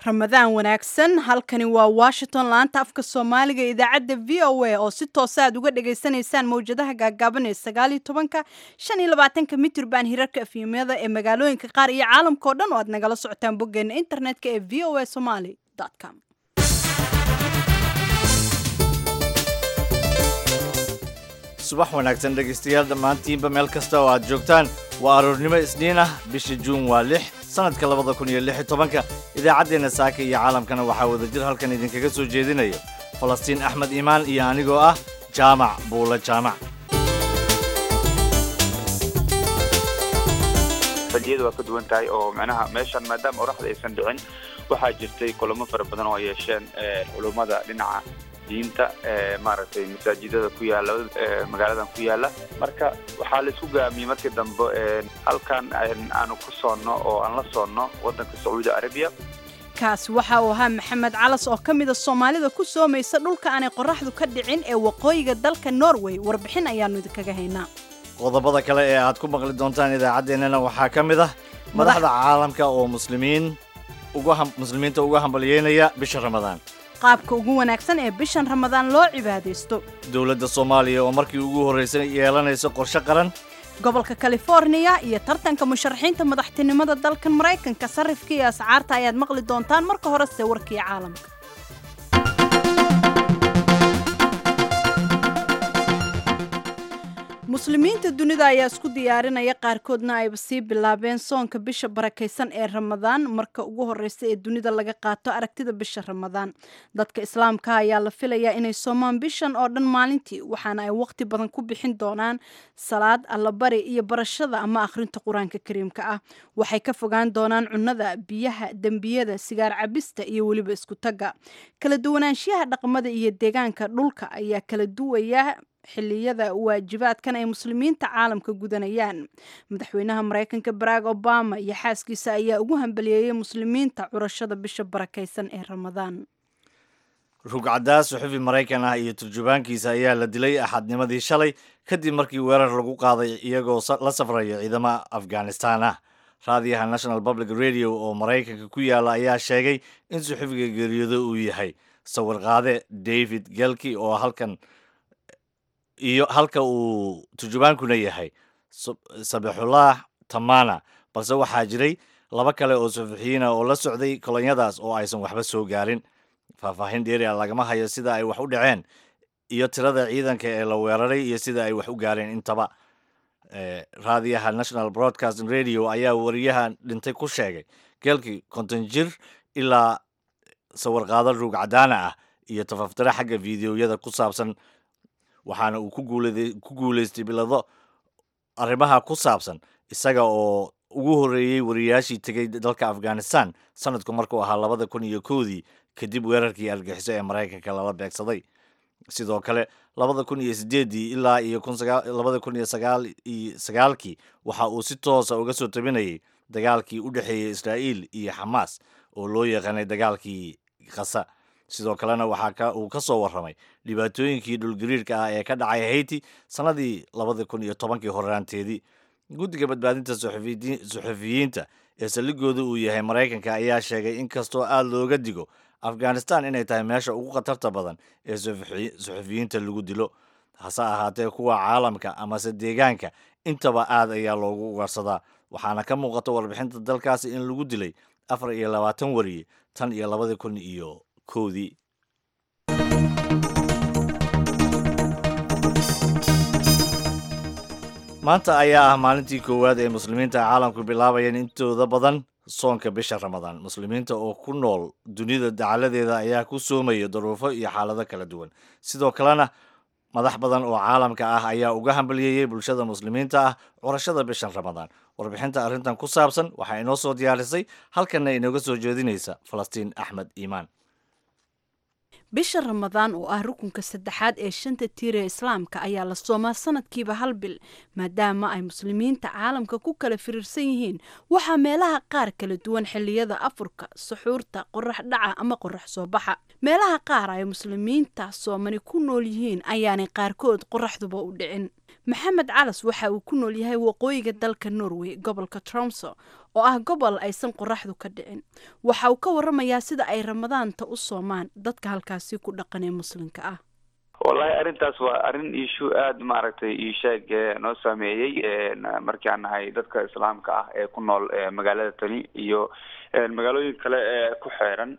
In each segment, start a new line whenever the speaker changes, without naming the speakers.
ramadaan wanaagsan halkani waa washington laanta afka soomaaliga idaacadda v o a oo si toosa aad uga dhagaysanaysaan mawjadaha gaagaaban ee sagaal iyo tobanka shan iyo labaatanka mitrban hirarka efyimyada ee magaalooyinka qaar iyo caalamkao dhan oo aad nagala socotaan boggeena internetka ee v o a somaly com
subax wanaagsan dhegaystayaal dhammaantiinba meel kasta oo aad joogtaan waa aroornimo isniin ah bisha juun waa lix sannadka labada kun iyo lix iyo tobanka idaacaddeenna saaka iyo caalamkana waxaa wadajir halkan idinkaga soo jeedinaya falastiin axmed iimaan iyo anigoo ah jaamac buulo jaamac
rajiyada waa ka duwan tahay oo micnaha meeshan maadaama oraxda aysan dhicin waxaa jirtay kulamo fara badan oo ay yeesheen culummada dhinaca diinta maaragtay masaajidada ku yaala magaaladan ku yaala marka waxaa la isku gaamiyey markii dambe halkan aanu ku soonno oo aan la soonno waddanka sacuudi arabiya
kaasi waxa uu ahaa maxamed calas oo ka mida soomaalida ku soomaysa dhulka aanay qorraxdu ka dhicin ee waqooyiga dalka norway warbixin ayaannu idinkaga haynaa
qodobada kale ee aad ku maqli doontaan idaacaddeenana waxaa ka mid ah madaxda caalamka oo muslimiin muslimiinta uga hambalyeynaya bisha ramadaan
qaabka ugu wanaagsan ee bishan ramadaan loo cibaadaysto
dowladda soomaaliya oo markii ugu horraysay yeelanayso qorshe qaran
gobolka californiya iyo tartanka musharaxiinta madaxtinimada dalkan maraykanka sarrifka iyo ascaarta ayaad maqli doontaan marka horese warkii caalamka muslimiinta dunida ayaa isku diyaarinaya qaarkoodna ayba sii bilaabeen soonka bisha barakaysan ee ramadaan marka ugu horeysa ee dunida laga qaato aragtida bisha ramadaan dadka islaamka ayaa la filayaa inay soomaan bishan oo dhan maalintii waxaana ay waqti badan ku bixin doonaan salaad allabari iyo barashada ama akhrinta qur-aanka kariimka ah waxay ka fogaan doonaan cunnada biyaha dembiyada sigaar cabista iyo weliba isku tagga kala duwanaanshiyaha dhaqmada iyo deegaanka dhulka ayaa kala duwaya xilliyada waajibaadkan ay muslimiinta caalamka gudanayaan madaxweynaha maraykanka barack obama iyo xaaskiisa ayaa ugu hambaliyeeyey muslimiinta curashada bisha barakaysan ee ramadaan
rugcadaas suxufi maraykan ah iyo turjubaankiisa ayaa la dilay axadnimadii shalay kadib markii weerar lagu qaaday iyagoo la safraya ciidamo afghanistan ah raadiyaha national public radio oo maraykanka ku yaala ayaa sheegay in suxufiga geeriyoodo uu yahay sawir qaade david gelki oo halkan iyo halka uu turjubaankuna yahay sabixullah tamana balse waxaa jiray laba kale oo sufuxiyiina oo la socday kolonyadaas oo aysan waxba soo gaarin faahfaahin dheeria lagama hayo sida ay wax u dhaceen iyo tirada ciidanka ee la weeraray iyo sida ay wax u gaareen intaba raadiyaha national broadcasting radio ayaa wariyaha dhintay ku sheegay geelkii konton jir ilaa sawirqaado ruug cadaana ah iyo tafaftire xagga fideoyada ku saabsan waxaana uu ku guulaystay bilado arrimaha ku saabsan isaga oo ugu horreeyey wariyaashii tegay dalka afghanistan sanadku markuu ahaa labada kun iyo kowdii kadib weerarkii argixiso ee maraykanka lala beegsaday sidoo kale labada kun iyo sideeddii ilaa iyo labada kun iyo sagaalkii waxa uu si toosa uga soo tabinayay dagaalkii u dhexeeyey israa'iil iyo xamaas oo loo yaqaanay dagaalkii khasa sidoo kalena waxaa uu ka soo warramay dhibaatooyinkii dhulgariirka ah ee ka dhacay hayti sannadii labada kun iyo tobankii horraanteedii guddiga badbaadinta suxufiyiinta ee saldhigooda uu yahay maraykanka ayaa sheegay in kastoo aad looga digo afghanistan inay tahay meesha ugu khatarta badan ee suxufiyiinta lagu dilo hase ahaatee kuwa caalamka amase deegaanka intaba aad ayaa loogu ugaarsadaa waxaana ka muuqata warbixinta dalkaasi in lagu dilay afar iyo labaatan wariye tan iyo labada kun iyo kowdii maanta ayaa ah maalintii koowaad ee muslimiinta caalamku bilaabayeen intooda badan soonka bisha ramadaan muslimiinta oo ku nool dunida dacaladeeda ayaa ku soomaya daruufo iyo xaalado kala duwan sidoo kalena madax badan oo caalamka ah ayaa uga hambalyeeyey bulshada muslimiinta ah curashada bishan ramadaan warbixinta arrintan ku saabsan waxaa inoo soo diyaarisay halkanna inooga soo jeedinaysa falastiin axmed iimaan
bisha ramadaan oo ah rukunka saddexaad ee shanta tiir ee islaamka ayaa la soomaa sanadkiiba hal bil maadaama ay muslimiinta caalamka ku kala firiirsan yihiin waxaa meelaha qaar kala duwan xilliyada afurka suxuurta qorax dhaca ama qorax soo baxa meelaha qaar ay muslimiinta soomani ku nool yihiin ayaanay qaarkood qoraxduba u dhicin maxamed calas waxa uu ku nool yahay waqooyiga dalka norway gobolka tromso oo ah gobol aysan qoraxdu ka dhicin waxa uu ka waramayaa sida ay ramadaanta u soomaan dadka halkaasi ku dhaqan ee muslimka ah
wallahi arrintaas waa arrin iishu aada maaragtay iisheeg noo saameeyey markii aan nahay dadka islaamka ah ee ku nool magaalada tani iyo magaalooyin kale ee ku xeeran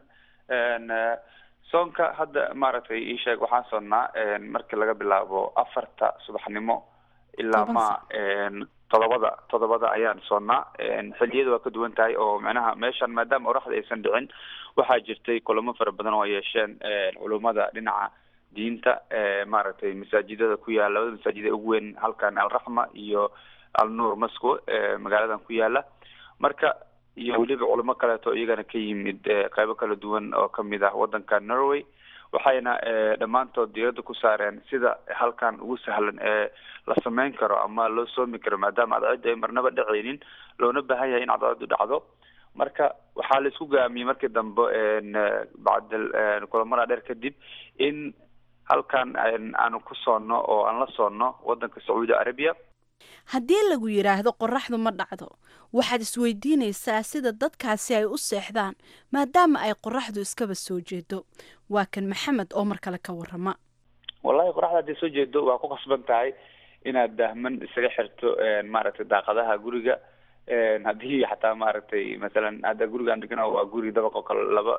soonka hadda maaragtay iisheeg waxaan soonnaa markii laga bilaabo afarta subaxnimo ilaa ma todobada todobada ayaan soonnaa xilliyada waa ka duwan tahay oo macnaha meeshan maadaama oraxda aysan dhicin waxaa jirtay kulamo fara badan oo yeesheen culummada dhinaca diinta maaragtay masaajidada ku yaala labada masaajid ee ugu weyn halkan alraxma iyo alnuur masco magaaladan ku yaala marka iyo weliba culamo kaleeto iyagana ka yimid qeybo kala duwan oo kamid ah wadanka norway waxayna dhammaantood diirada ku saareen sida halkan ugu sahlan ee la sameyn karo ama loo soomi karo maadaama cadceedu ay marnaba dhacaynin loona baahan yahay in cadceedu dhacdo marka waxaa la isku gaamiyey markii dambe bacdal kulamada dheer kadib in halkan aanu ku soonno oo aan la soonno wadanka sacuudi arabiya
haddii lagu yidhaahdo qoraxdu ma dhacdo waxaad isweydiinaysaa sida dadkaasi ay u seexdaan maadaama ay qoraxdu iskaba soo jeedo waa kan maxamed oo mar kale ka warama
wallahi qoraxda hadday soo jeedo waa ku khasban tahay inaad dahman isaga xirto maaragtay daaqadaha guriga haddii xataa maaragtay masalan hadda gurigaan degana waa guri dabaq oo kale laba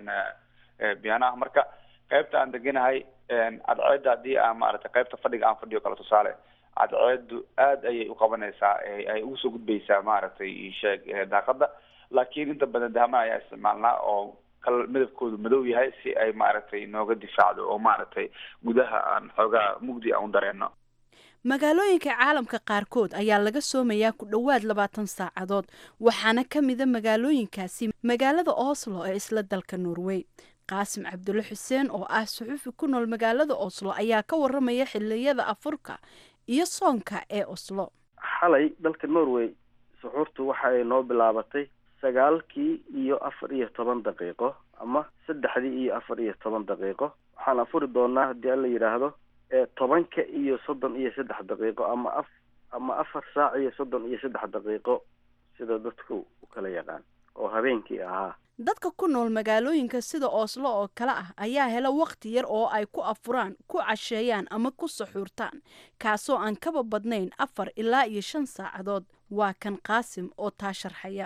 biyano ah marka qaybta aan deganahay cadceedda haddii aan maaragtay qaybta fadhiga aan fadhiyo kale tusaale cadceedu aada ayay u qabanaysaa ay ugu soo gudbaysaa maaragtay sheeg daaqada laakiin inta badan dahman ayaa isticmaalnaa oo kal midabkoodu madow yahay si ay maaragtay nooga difaacdo oo maaragtay gudaha aan xoogaa mugdi aan u dareeno
magaalooyinka caalamka qaarkood ayaa laga soomayaa ku dhowaad labaatan saacadood waxaana ka mida magaalooyinkaasi magaalada oslo ee isla dalka norway qaasim cabdulle xuseen oo ah suxuufi ku nool magaalada oslo ayaa ka waramaya xiliyada afurka iyo soonka ee oslo
xalay dalka norway suxuurtu waxa ay noo bilaabatay sagaalkii iyo afar iyo toban daqiiqo ama saddexdii iyo afar iyo toban daqiiqo waxaan afuri doonaa haddii alla yidhaahdo tobanka iyo soddon iyo saddex daqiiqo ama af ama afar saac iyo soddon iyo saddex daqiiqo sida dadku u kala yaqaan oo habeenkii ahaa
dadka ku nool magaalooyinka sida ooslo oo kale ah ayaa hela wakhti yar oo ay ku afuraan ku casheeyaan ama ku saxuurtaan kaasoo aan kaba badnayn afar ilaa iyo shan saacadood waa kan qaasim oo taa sharxaya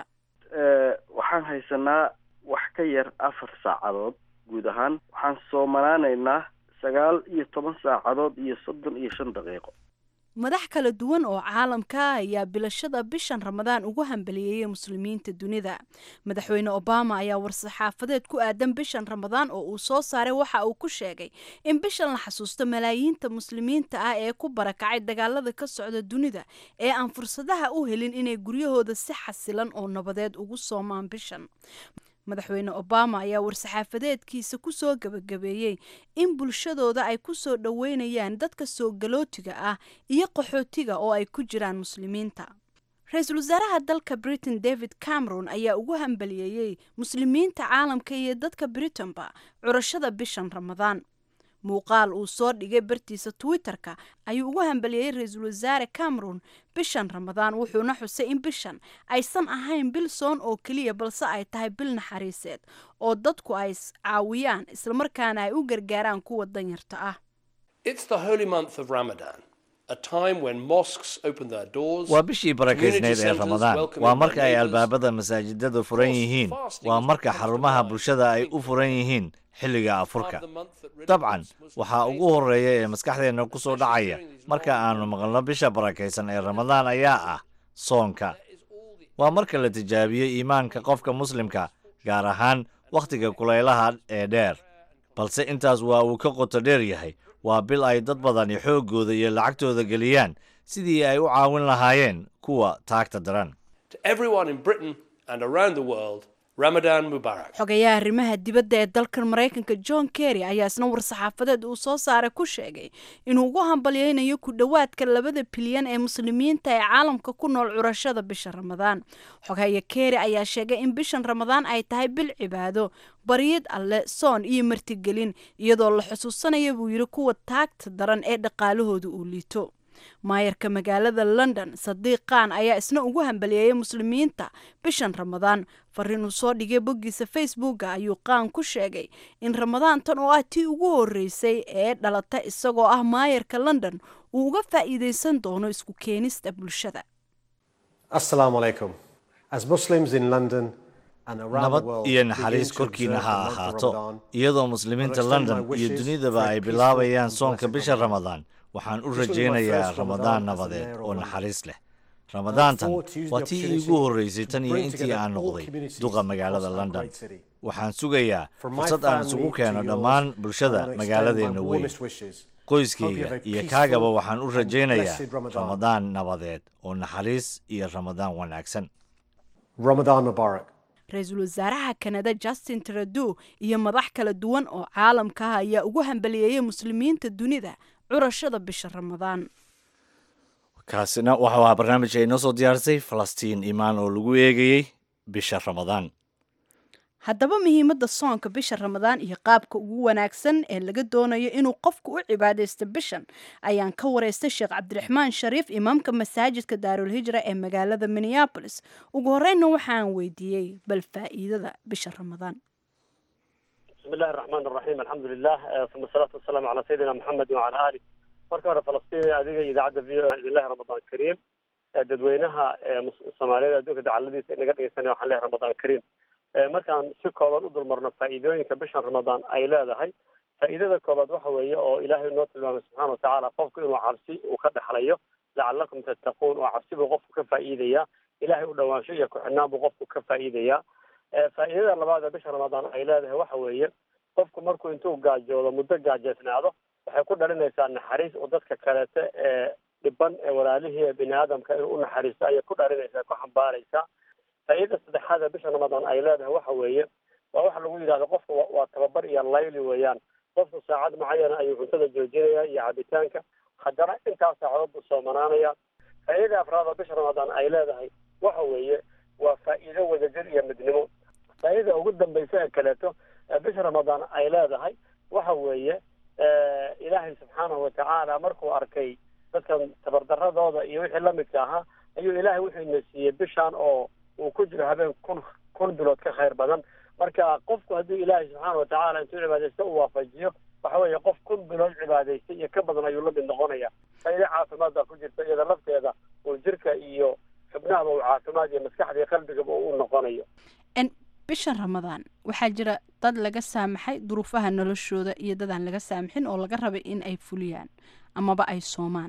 waxaan haysanaa wax ka yar afar saacadood guud ahaan waxaan soomanaanaynaa sagaal iyo toban saacadood iyo soddon iyo shan daqiiqo
madax kala duwan oo caalamka ayaa bilashada bishan ramadaan ugu hambaliyeeyay muslimiinta dunida madaxweyne obama ayaa war-saxaafadeed ku aadan bishan ramadaan oo uu soo saaray waxa uu ku sheegay in bishan la xasuusto malaayiinta muslimiinta ah ee ku barakacay dagaalada ka socda dunida ee aan fursadaha u helin inay guryahooda si xasilan oo nabadeed ugu soomaan bishan madaxweyne obama ayaa war-saxaafadeedkiisa ku soo gebagabeeyey in bulshadooda ay ku soo dhoweynayaan dadka soo galootiga ah iyo qaxootiga oo ay ku jiraan muslimiinta ra-iisul wasaaraha dalka britain david cameron ayaa ugu hambaliyeeyey muslimiinta caalamka iyo dadka britain-ba curashada bishan ramadaan muuqaal uu soo dhigay bartiisa twitter-ka ayuu ugu hambaliyey ra-iisul wasaare cameron bishan ramadaan wuxuuna xusay in bishan aysan ahayn bil soon oo keliya balse ay tahay bil naxariiseed oo dadku ay caawiyaan islamarkaana ay u gargaaraan kuwa danyarta ah
waa bishii barakaysnayd ee ramadaan waa marka ay albaabada masaajidada furan yihiin waa marka xarumaha bulshada ay u furan yihiin xilliga afurka dabcan waxaa ugu horeeya ee maskaxdeenna ku soo dhacaya marka aanu maqalno bisha barakaysan ee ramadaan ayaa ah soonka waa marka la tijaabiyo iimaanka qofka muslimka gaar ahaan wakhtiga kulaylaha ee dheer balse intaas waa uu ka qoto dheer yahay waa bil ay dad badani xooggooda iyo lacagtooda geliyaan sidii ay u caawin lahaayeen kuwa taagta daran
xogayaha arrimaha dibadda ee dalkan maraykanka john kerry ayaa isna war-saxaafadeed uu soo saaray ku sheegay inuu ugu hambalyeynayo ku dhowaadka labada bilyan ee muslimiinta ee caalamka ku nool curashada bisha ramadaan xogaya kerry ayaa sheegay in bishan ramadaan ay tahay bil cibaado baryid alle soon iyo martigelin iyadoo la xusuusanaya buu yidhi kuwa taagta daran ee dhaqaalahooda uu liito maayarka magaalada london sadiiq khan ayaa isna ugu hambaliyeeyay muslimiinta bishan ramadaan fariin uu soo dhigay boggiisa facebooka ayuu qaan ku sheegay in ramadaantan oo ah tii ugu horeysay ee dhalata isagoo ah maayarka london uu uga faa'iideysan doono isku keenista bulshada
Assalamu alaikum. As Muslims in London and around the
nabad
world
iyo
begin
naxariis
to
korkiina
observe
ha
the month of
ahaato
Ramadan,
iyadoo muslimiinta
extend my
london iyo
wishes
dunidaba
for a
ay
peaceful
bilaabayaan
and
soonka
blessed
bisha
Ramadan.
ramadaan waxaan u
This will be my
rajaynayaa
first
ramadaan
Ramadan as a
nabadeed
mayor of
oo
London.
naxariis leh ramadaantan
forward to use the
waa tii
opportunity
iigu horreysay tan
to
iyo
bring
intii
together
aan
all
noqday
communities
duqa magaalada
across our
london
great city.
waxaan sugayaa
From my
fursad aan
family
isugu
to
keeno
yours,
dhammaan
I
bulshada
wanna extend
magaaladeena
my
weyn
warmest wishes. Hope you
qoyskayga
have a
iyo
peaceful
kaagaba waxaan u
and
rajaynayaa
blessed Ramadan.
ramadaan nabadeed oo naxariis iyo ramadaan wanaagsan
Ramadan Mubarak.
ra-iisul wasaaraha kanada justin trudeau iyo madax kala duwan oo caalamka ah ayaa ugu hambaliyeeyay muslimiinta dunida curashada bisha ramadaan
kaasina waxau ahaa barnaamij ay noo soo diyaarisay falastiin imaan oo lagu eegayey bisha ramadaan
haddaba muhiimadda soonka bisha ramadaan iyo qaabka ugu wanaagsan ee laga doonayo inuu qofku u cibaadaysto bishan ayaan ka wareystay sheekh cabdiraxmaan shariif imaamka masaajidka daarulhijra ee magaalada minneabolis ugu horreynna waxaan weydiiyey bal faa'iidada bisha ramadaan
بسم الله الرحمن الرحيم الحمد لله آه، ثم الصلاة والسلام على سيدنا محمد وعلى آله marka hore falastiin adiga idaacadda v o ilahi ramadaan kariim ee dadweynaha ee mus- soomaaliyeed adduunka dacaladiisa inaga dhegeysanaya waxaan leeyahay ramadaan kariim Ee, markaan si kooban u dulmarno faa'iidooyinka bishan ramadaan ay leedahay faa'iidada koobaad waxa weeye oo ilaahay noo tilmaamay subxaana watacaala qofku inuu cabsi uu ka dhexlayo lacalakum tattaquun oo cabsi buu qofku ka faa'iidaya ilaahay u dhawaansho iyo ku-xidhnaan buu qofku ka faa'iidaya Ee, faa'iidada labaad ee bisha ramadaan ay leedahay waxa weeye qofku markuu intuu gaajoodo muddo gaajeysnaado waxay ku dhalinaysaa naxariis oo dadka kaleete ee dhiban ee walaalihii ee bini aadamka inuu u naxariisto ayay ku dhalinaysaa ku xambaaraysaa faa'iidada saddexaad ee bisha ramadaan ay leedahay waxa weeye waa waxa lagu yidhahdo qofka wa- waa tababar iyo layli weeyaan qofku saacad macayana ayuu cuntada joojinaya iyo cabitaanka haddana intaas saacadood buu soomanaanaya faa'iidada afraad oo bisha ramadaan ay leedahay waxa weeye waa faa'iido wadajir iyo midnimo faa'iidada ugu dambaysa ee kaleeto ee bisha ramadaan ay leedahay waxa weeye eh, ilaahay subxaanahu watacaala markuu arkay dadkan tabardaradooda iyo wixii lamidka ahaa ayuu ilaahay wuxuu ina siiyey bishaan oo uu ku jiro habeen kun kun bilood ka khayr badan marka qofku hadduu ilaahay subxaana watacaala intuu cibaadaysto uu waafajiyo waxa weeye qof kun bilood cibaadaystay iyo ka badan ayuu la mid noqonaya faa'iido caafimaad baa ku jirta iyada lafteeda uu jirka iyo xubnahaba uu caafimaad iyo maskaxda iyo qalbigaba uu noqonayo
En bishan ramadaan waxaa jira dad laga saamaxay duruufaha noloshooda iyo dad aan laga saamaxin oo laga rabay in ay fuliyaan amaba ay soomaan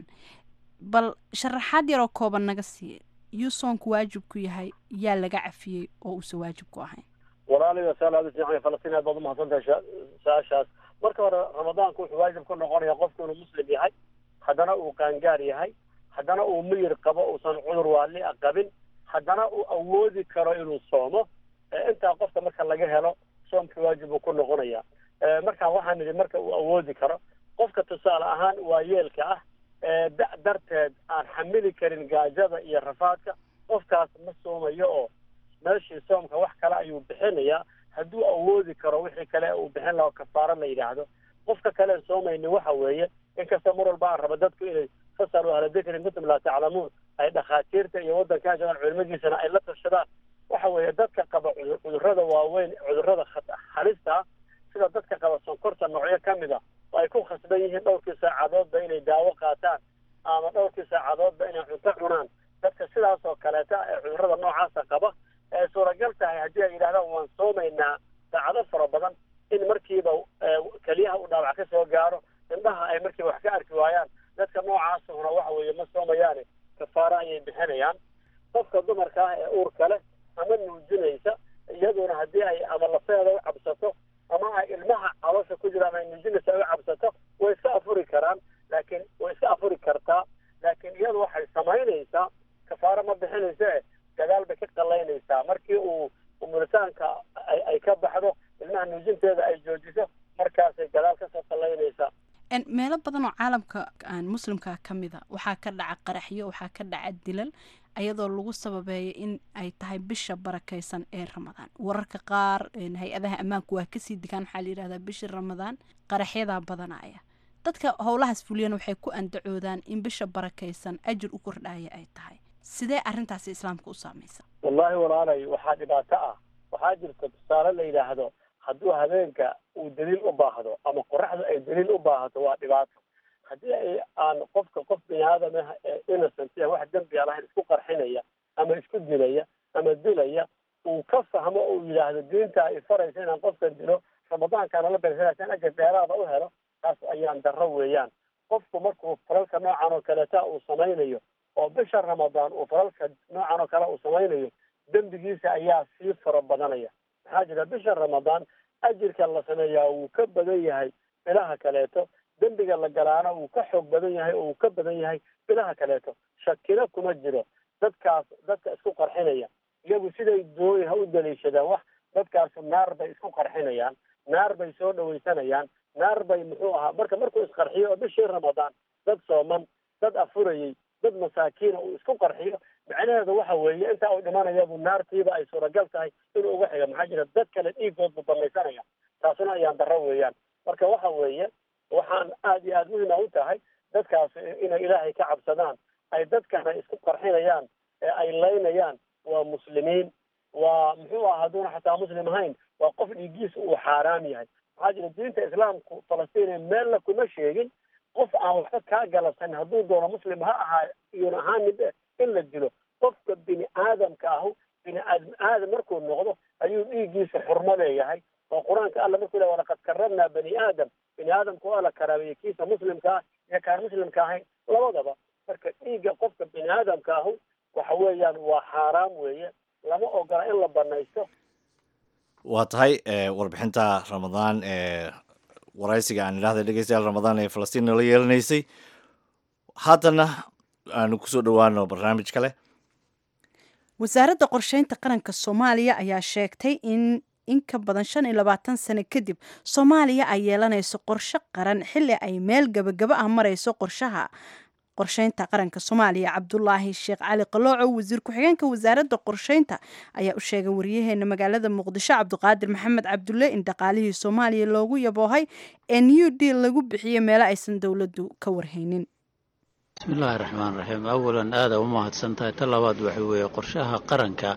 bal sharaxaad yaroo kooban naga siiya yuu soonku waajib ku yahay yaa laga cafiyey oo uusan waajib ku ahayn
walaaliga saalaadu fiican falastiin aad baad umahadsantahay sha- su-aashaas marka hore ramadaanku wuxuu waajib ku noqonaya qofku inuu muslim yahay haddana uu qaangaar yahay haddana uu miyir qabo uusan cudur waali a qabin haddana uu awoodi karo inuu soomo Eh, intaa qofka marka laga helo soomkii waajib buu ku noqonaya Eh, marka waxaan nidhi marka uu awoodi karo qofka tusaale ahaan waa yeelka ah ee da- darteed aan xamili karin gaajada iyo rafaadka qofkaas ma soomayo oo meeshii soomka wax kale ayuu bixinayaa hadduu awoodi karo wixii kale uu bixin lahaa oo kafaaro la yidhaahdo qofka kale soomayni waxa weeye inkasta mar walba aan raba dadku inay fasalu ahla dikri kuntum laa taclamuun ay dhakhaatiirta iyo waddankaa joogaan culimadiisana ay la tashadaan waxa weeye dadka qaba cudur- cudurrada waaweyn cudurrada khat- halista ah sida dadka qaba sonkorta noocyo ka mid a oo ay ku khasban yihiin dhowrkii saacadoodba inay daawo qaataan ama dhowrkii saacadoodba inay cunto cunaan dadka sidaas oo kaleeta ee cudurrada noocaasa qaba ee suuragal tahay haddii ay yidhahdaan waan soomaynaa saacado fara badan in markiiba eh, keliyaha uu dhaawac ka soo gaaro indhaha ay markiiba wax ka arki waayaan dadka noocaasuna waxa weeye ma soomayaane kafaaro ayay bixinayaan qofka dumarka ah ee uurka leh ama nuujinaysa iyaduna haddii ay ama lafeeda u cabsato ama ay ilmaha caloosha ku jiraan ay nuujinaysa ay u cabsato way iska afuri karaan laakiin way iska afuri kartaa laakiin iyadu waxay samaynaysaa kafaaro ma bixinaysa e gadaal bay ka qalaynaysaa markii uu umulitaanka ay ay ka baxdo ilmaha nuujinteeda ay joojiso markaasay gadaal kasoo qalaynaysaa
En meelo badan oo caalamka aan muslimka ka mid a waxaa ka dhaca qaraxyo waxaa ka dhaca dilal ayadoo lagu sababeeya in ay tahay bisha barakaysan ee ramadaan wararka qaar en, hay-adaha ammaanku waa kasii digaan waxaa la yidhahdaa bisha ramadaan qaraxyadaa badanaya dadka howlahaas fuliyana waxay ku andacoodaan in bisha barakaysan ajir u kordhaya ay tahay sidee arrintaasi islaamka u saamaysa
wallaahi walaalay waxaa dhibaato ah waxaa jirta tusaale la yidhaahdo hadduu habeenka uu daliil u baahdo ama qoraxdu ay daliil u baahato waa dhibaato haddii ay aan qofka qof bini aadam ah ee innocent ee wax dembi aan lahayn isku qarxinaya ama isku dilaya ama dilaya uu ka fahmo uu yidhaahdo diinta ay faraysa inaan qofkan dilo ramadaankaana la bersanaysaan ajir dheeraada u helo taas ayaan darro weeyaan qofku markuu falalka noocan oo kaleeta uu samaynayo oo bisha ramadaan uu falalka noocan oo kale uu samaynayo dembigiisa ayaa sii fara badanaya maxaa jira bisha ramadaan ajirka la sameeyaa wuu ka badan yahay bilaha kaleeto dembiga la galaana wuu ka xoog badan yahay oo uu ka badan yahay bilaha kaleeto shakina kuma jiro dadkaas dadka isku qarxinaya iyagu siday dooni ha u daliishadaan wax dadkaasu naar bay isku qarxinayaan naar bay soo dhawaysanayaan naar bay muxuu ahaa marka markuu isqarxiyo oo bishii ramadaan dad sooman dad afurayey dad masaakiina uu isku qarxiyo macnaheedu waxa weeye intaa uu dhimanayabu naartiiba ay suuragal tahay inuu uga xiga maxaa jira dad kale dhiigood buu banaysanaya taasuna ayaan darro weeyaan marka waxa weeye waxaan aad iyo aada muhima u tahay dadkaas inay ilaahay ka cabsadaan ay dadkana isku qarxinayaan ee ay laynayaan waa muslimiin waa muxuu aha hadduuna xataa muslim ahayn waa qof dhiiggiisa uu xaaraam yahay maxaa jira diinta islaamku falastiin meella kuma sheegin qof aan waxba kaa galabsan hadduu doono muslim ha ahaa iyuna ahaanin in la dilo qofka bini aadamka ahu bini aadam aadam markuu noqdo ayuu dhiiggiisa xurmo leeyahay oo qur-aanka alla markuu le walaqad karramnaa bani aadam bini aadamka waa la karaameeyey kiisa muslimka ah iyo kaan muslimka ahayn labadaba marka dhiigga qofka bini aadamka ahu waxa weeyaan waa xaaraam weeye lama ogola in la banaysto
waa tahay warbixinta ramadaan ee waraysiga aan idhahda dhegeystayaal ramadaan ee falastiin nala yeelanaysay haddana aanu kusoo dhowaano barnaamij kale
wasaaradda qorsheynta qaranka soomaaliya ayaa sheegtay in in ka badan shan iyo labaatan sano kadib soomaaliya ay yeelanayso qorshe qaran xilli ay meel gabagaba ah marayso qorshaha qorsheynta qaranka soomaaliya cabdulaahi sheekh cali qalooco wasiir ku-xigeenka wasaaradda qorsheynta ayaa u sheegay waryaheena magaalada muqdisho cabdiqaadir maxamed cabdulle in dhaqaalihii soomaaliya loogu yaboohay ee new deal lagu bixiyo meelo aysan dowladdu ka warhaynin
bismillaahi raxmaan raxiim awalan aada u mahadsan tahay ta labaad waxa weeye qorshaha qaranka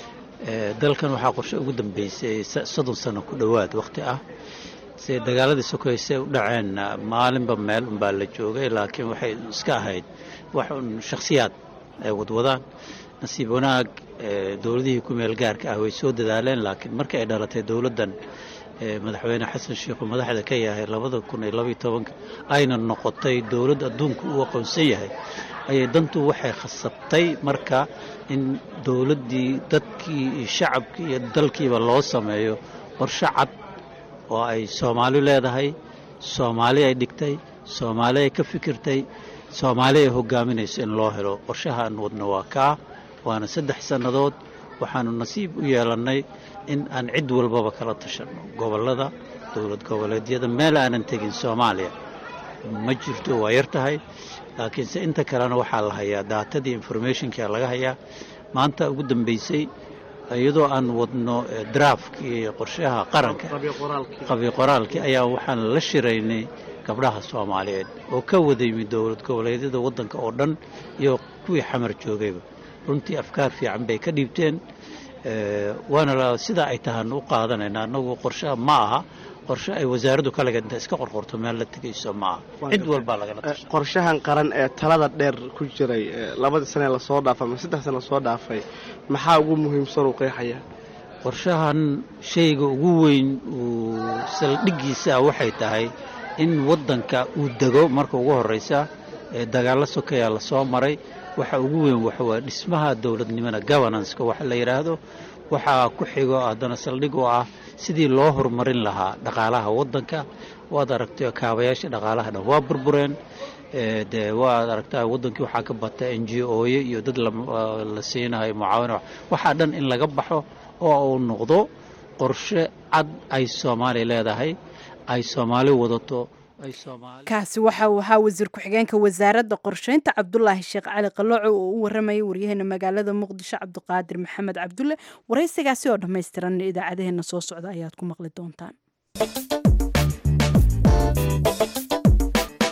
dalkan waxaa qorshe ugu dambeysay soddon sano ku dhowaad wakhti ah se dagaaladii sokoyse u dhaceen maalinba meel unbaa la joogay laakiin waxay iska ahayd wax un shakhsiyaad ay wadwadaan nasiib wanaag dowladihii ku meel gaarka ah way soo dadaaleen laakiin markii ay dhalatay dowladdan madaxweyne xasan sheikhu madaxda ka yahay labada kun iyo labaiyo tobanka ayna noqotay dowladd adduunku uu aqoonsan yahay ayay dantu waxay khasabtay marka in dowladdii dadkii iyo shacabkii iyo dalkiiba loo sameeyo qorshe cad oo ay soomaali leedahay soomaali ay dhigtay soomaali ay ka fikirtay soomaali ay hogaaminayso in loo helo qorshahaan wadno waa kaa waana saddex sannadood waxaanu nasiib u yeelannay in aan cid walbaba kala tashanno gobollada dowlad goboleedyada meel aanan tegin soomaaliya ma jirto waa yar tahay laakiinse inta kalena waxaa la hayaa daatadii informationkia laga hayaa maanta ugu dambaysay iyadoo aan wadno draafkii qorshaha qaranka qabi qoraalkii ayaa waxaan la shiraynay gabdhaha soomaaliyeed oo ka wada yimid dowlad goboleedyada waddanka oo dhan iyo kuwii xamar joogayba runtii afkaar fiican bay ka dhiibteen waana sidaa ay tahaan u qaadanayna annagu qorshaha ma aha qorshe ay wasaaraddu kaligeed inta iska qorqorto meel la tegayso ma aha cid walbaa lagala tasha
qorshahan qaran ee talada dheer ku jiray labadii sane lasoo dhaafay ama saddex sane lasoo dhaafay maxaa ugu muhiimsan uu qeexayaa
qorshahan shayga ugu weyn uu saldhiggiisa ah waxay tahay in waddanka uu dego marka ugu horraysa ee dagaallo sokeyaa lasoo maray waxa ugu weyn waxawaa dhismaha dowladnimada governanceka waxa la yidhaahdo waxaa ku xigo haddana saldhig oo ah sidii loo horumarin lahaa dhaqaalaha waddanka waad aragtay kaabayaasha dhaqaalaha dhan waa burbureen dee waad aragtaa waddankii waxaa ka bata n g oye iyo dad la siinayo mucaawina waxaa dhan in laga baxo oo uu noqdo qorshe cad ay soomaaliya leedahay ay soomaali wadato
kaasi waxa uu ahaa wasiir ku-xigeenka wasaaradda qorsheynta cabdulaahi sheekh cali qalooco oo u waramayay waryaheena magaalada muqdisho cabdiqaadir maxamed cabdulle waraysigaasi oo dhammaystiran idaacadaheena soo socda ayaad ku maqli doontaan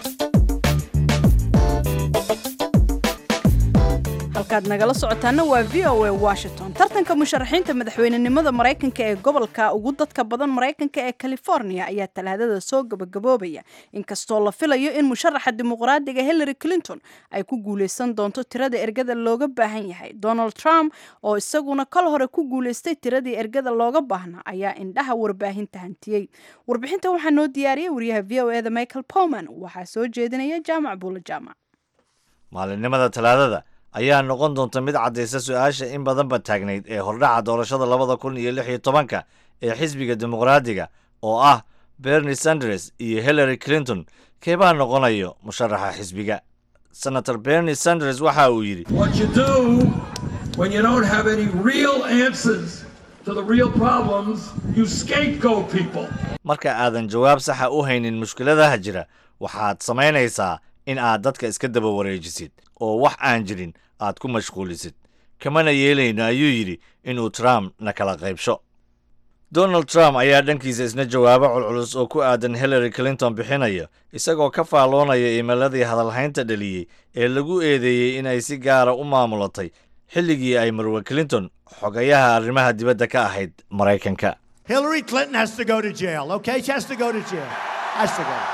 halkaad nagala socotaana waa v o a washington tartanka musharaxiinta madaxweynenimada maraykanka ee gobolka ugu dadka badan maraykanka ee california ayaa talaadada soo gabagaboobaya inkastoo la filayo in musharaxa dimuqraadiga hillary clinton ay ku guuleysan doonto tirada ergada looga baahan yahay donald trump oo isaguna kal hore ku guuleystay tiradii ergada looga baahnaa ayaa indhaha warbaahinta hantiyey warbixinta waxaa noo diyaariyay wariyaha v o eda michael powman waxaa soo jeedinaya jaamac buula jaamac
maalinimada talaadada ayaa noqon doonta mid caddaysa su-aasha in badanba taagnayd ee hordhaca doorashada labada kun iyo lix iyo tobanka ee xisbiga dimuqraadiga oo ah bernie sanders iyo hillary clinton keebaa noqonayo musharaxa xisbiga senator bernie sanders waxa uu yidhi
What you do when you don't have any real answers to the real problems, you scapegoat people.
marka aadan jawaab saxa u haynin mushkiladaha jira waxaad samaynaysaa in aad dadka iska daba wareejisid oo wax aan jirin aad ku mashquulisid kamana yeelayno ayuu yidhi inuu trump na kala qaybsho donald trump ayaa dhankiisa isna jawaabo culculus oo ku aadan hillary clinton bixinaya isagoo ka faalloonaya iimayladii hadalhaynta dhaliyey ee lagu eedeeyey inay si gaara u maamulatay xilligii ay marwe clinton xogayaha arrimaha dibadda ka ahayd maraykanka
Hillary Clinton has to go to jail, okay? She has to go to jail. Has to go.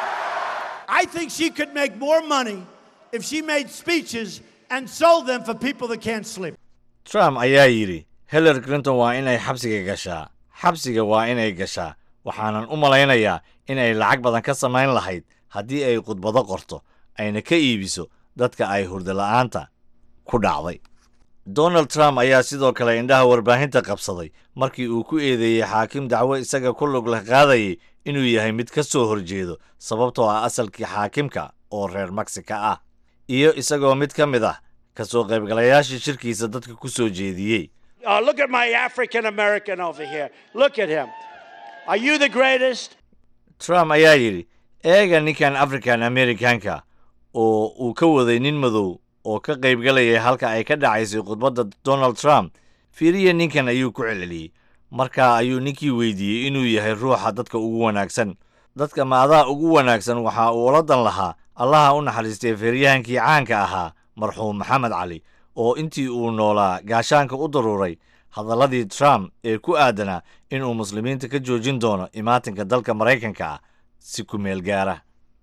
I think she could make more money if she made speeches and sold them for people that can't sleep.
trump ayaa yidhi hillary clinton waa inay xabsiga gashaa xabsiga waa inay gashaa waxaanan u malaynayaa inay lacag badan ka samayn lahayd haddii ay khudbado qorto ayna ka iibiso dadka ay hurdola'aanta ku dhacday donald trump ayaa sidoo kale indhaha warbaahinta qabsaday markii uu ku eedeeyey xaakim dacwo isaga ku lug leh qaadayay inuu yahay mid ka soo horjeedo sababtoo ah asalkii xaakimka oo reer mexica ah iyo isagoo mid ka mid ah ka soo qaybgalayaashii shirkiisa dadka ku soo jeediyey
Uh, look at my African American over here. Look at him. Are you the greatest?
trump ayaa yidhi eega ninkan african americanka oo uu ka waday nin madow oo ka qaybgalayay halka ay ka dhacaysay khudbadda donald trump fiiriya ninkan ayuu ku celceliyey markaa ayuu ninkii weydiiyey inuu yahay ruuxa dadka ugu wanaagsan dadka maadaa ugu wanaagsan waxa uu ula dan lahaa allaha u naxariistay feeryahankii caanka ahaa marxuum maxamed cali oo intii uu noolaa gaashaanka u daruuray hadalladii trump ee ku aadanaa inuu muslimiinta ka joojin doono imaatinka dalka maraykanka ah si ku meel gaara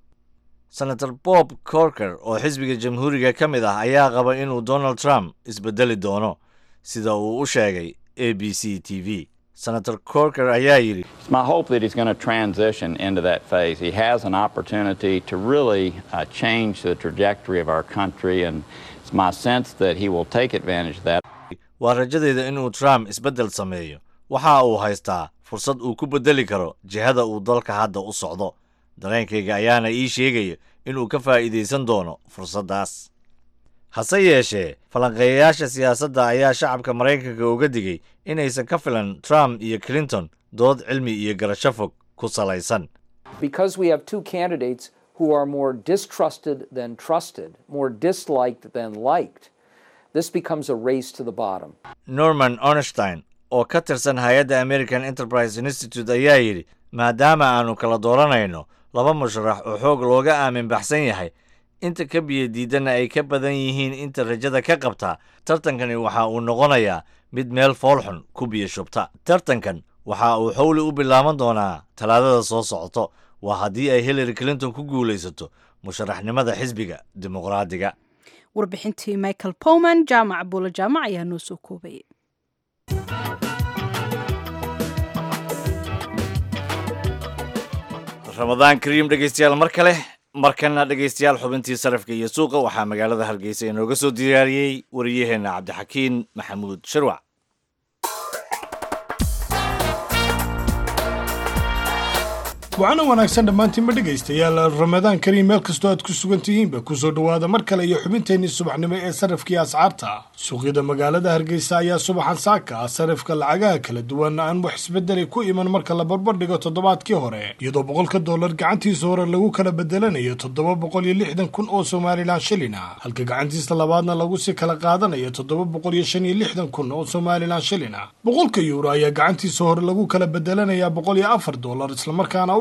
senator bob corker oo xisbiga jamhuuriga ka mid ah ayaa qaba inuu donald trump isbedeli doono sida uu u sheegay a b c t v senator corker ayaa yidhi
It's my hope that he's going to transition into that phase. He has an opportunity to really uh, change the trajectory of our country, and it's my sense that he will take advantage of that.
waa rajadeyda inuu trump isbeddel sameeyo waxa uu haystaa fursad uu ku beddeli karo jihada uu dalka hadda u socdo dareenkayga ayaana ii sheegaya inuu ka faa'iidaysan doono fursaddaas hase yeeshee falanqeeyayaasha siyaasadda ayaa shacabka maraykanka uga digay inaysan ka filan trump iyo clinton dood cilmi iyo garasho fog ku salaysan
Because we have two candidates who are more distrusted than trusted, more disliked than liked, this becomes a race to the bottom.
norman ornstein oo ka tirsan hay-adda american enterprise institute ayaa yidhi maadaama aanu kala dooranayno laba musharax oo xoog looga aamin baxsan yahay inta ka biyo diidanna ay ka badan yihiin inta rajada ka qabtaa tartankani waxa uu noqonayaa mid meel foolxun ku biyo shubta tartankan waxa uu xowli u bilaaban doonaa talaadada soo socoto waa haddii ay hillary clinton ku guulaysato musharaxnimada xisbiga dimuqraadiga
warbixintii michael powman jaamac buulo jaamac ayaa noo soo koobayay
ramadaan kariim dhegaystayaal mar kale markana dhegaystayaal xubintii sarafka iyo suuqa waxaa magaalada hargeysa inooga soo diyaariyey wariyaheenna cabdixakiin maxamuud shirwac
wacanan wanaagsan dhammaantiinba dhegaystayaal ramadaan kariim meel kastoo aad ku sugan tihiinba kusoo dhowaada mar kale iyo xubinteennii subaxnimo ee sarafkii ascaarta suuqyada magaalada hargeysa ayaa subaxan saaka ah sarifka lacagaha kala duwan aan wax isbedelay ku iman marka la barbardhigo toddobaadkii hore iyadoo boqolka dollar gacantiisa hore lagu kala bedelanayo toddoba boqol iyo lixdan kun oo somalilan shilin ah halka gacantiisa labaadna lagu si kala qaadanayo toddoba boqol iyo shan iyo lixdan kun oo somalilan shilin ah boqolka yuuro ayaa gacantiisa hore lagu kala bedelanayaa boqol iyo afar dollar islamarkaana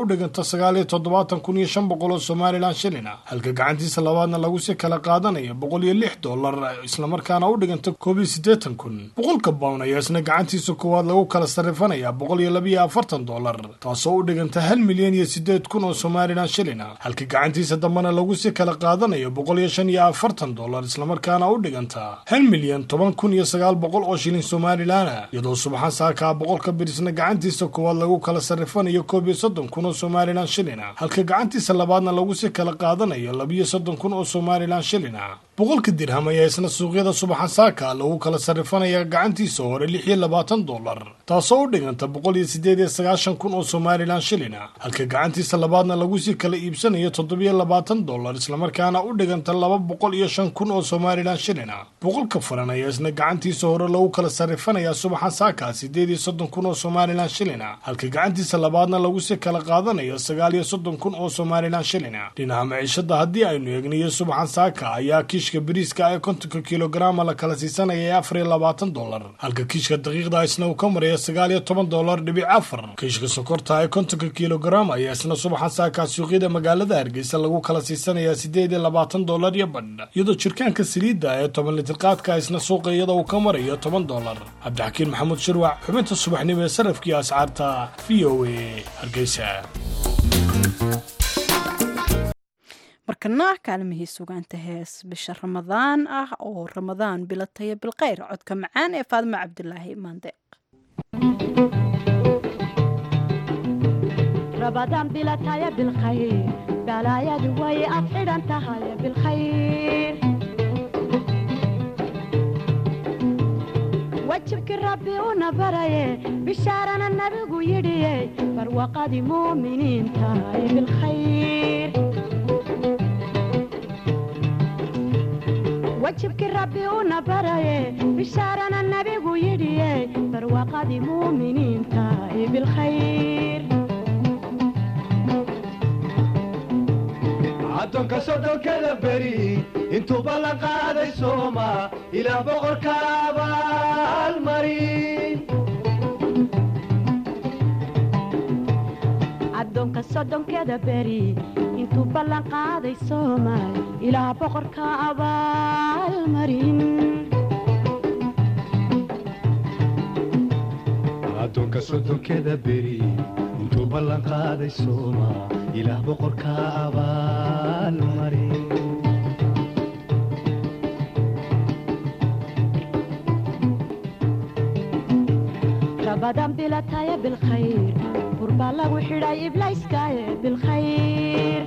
u dhiganta sagaal iyo toddobaatan kun iyo shan boqol oo somalilan shilin ah halka gacantiisa labaadna lagu si kala qaadanayo boqol iyo lix dollar islamarkaana u dhiganta koob iyo siddeetan kun boqolka bown ayaa isna gacantiisa koowaad lagu kala sarrifanaya boqol iyo labiyo afartan dollar taasoo u dhiganta hal milyan iyo siddeed kun oo somalilan shilin ah halka gacantiisa dambena lagu si kala qaadanayo boqol iyo shan iyo afartan dollar islamarkaana u dhiganta hal milyan toban kun iyo sagaal boqol oo shilin somalilan ah iyadoo subaxan saakaa boqolka birisna gacantiisa koowaad lagu kala sarrifanayo koob iyo soddon kun oo somalilan shilin ah halka gacantiisa labaadna lagu si kala qaadanayo labiyo soddon kun oo somalilan shilin ah boqolka dirham ayaa isna suuqyada subaxan saaka lagu kala sarrifanaya gacantiisa hore lix iyo labaatan dollar taasoo u dhiganta boqol iyo siddeed iyo sagaashan kun oo somalilan shilin ah halka gacantiisa labaadna lagu sii kala iibsanayo toddobiyo labaatan dollar islamarkaana u dhiganta laba boqol iyo shan kun oo somalilan shilin ah boqolka furan ayaa isna gacantiisa hore lagu kala sarrifanaya subaxan saaka siddeed iyo soddon kun oo somalilan shilin ah halka gacantiisa labaadna lagu sii kala qaadanayo sagaal iyo soddon kun oo somalilan shilin ah dhinaca maciishada haddii aynu eegniyo subaxan saaka ayaa kiishka bariiska ee kontonka kilograma la kala siisanaya ee afar iyo labaatan dollar halka kiishka daqiiqda isna uu ka maraya sagaal iyo toban dollar dhibic afar kiishka sokorta ee kontonka kilogram ayaa isna subaxan saaka suuqyada magaalada hargeysa lagu kala siisanaya siddeed iyo labaatan dollar iyo badh iyadoo jirkaanka saliidda ee toban litirqaadka isna suuqa iyada uu ka marayo toban dollar cabdixakiin maxamuud shirwac xubinta subaxnimo ee sarafkii ascaarta v o a hargeysa
markana kaalmihii sugaanta hees bisha ramadaan ah oo ramadaan bilataya bilkhayr codka macaan ee faadimo cabdulaahi maandeeq
رمضان بلا تايا بالخير بلا يا دوي أفعل أنت هاي بالخير وجهك ربي ونبري بشارنا النبي يدي فروقة مؤمنين تاي بالخير وجهك ربي ونبري بشارنا النبي يدي فروقة مؤمنين تاي بالخير
addoonka soddonkada beri intuuba la qaaday sooma ilaa boqorka abaalmarin
addoonka soddonkeeda beri intuu ballan qaaday soomaal ilaa boqorka abaalmarin
addoonka soddonkeda beri intuu ballan qaaday sooma ilaah boqorka abaalmarin
رمضان بلا تايا بالخير قربا لو حراي إبلايس كايا بالخير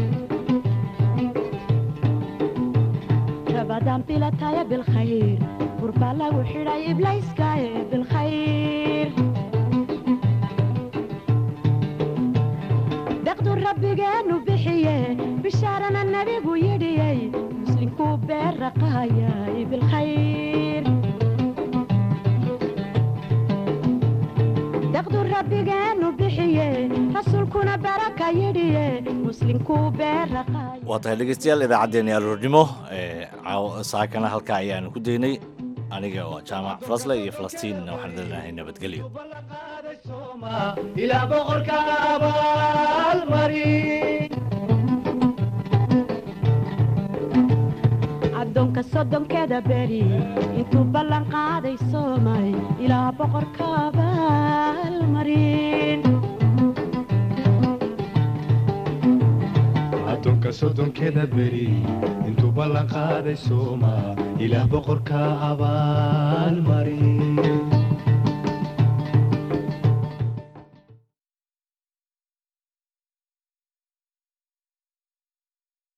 رمضان بلا تايا بالخير قربا لو حراي إبلايس كايا بالخير دقدو ربي جانو بحيه بشارنا النبي ويدي مسلم كوبير رقايا بالخير دقدو ربي جانو بحيه رسولكنا بركة يدي مسلم كوبير رقايا
waa tahay dhegeystayaal idaacaddeenii aroornimo ee caaw- saakana halkaa ayaanu ku daynay aniga waa jaamac fasle iyo falastiinna waxaan leenahay nabadgelyo
ilaah boqorka abaalmarin
addoonka soddonkeeda beri intuu ballan qaaday soomay ilaa boqorka abaalmarin
addoonka soddonkeda beri intuu ballan qaaday sooma ilaah boqorka abaalmarin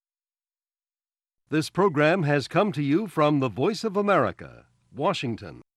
This program has come to you from the Voice of America, Washington.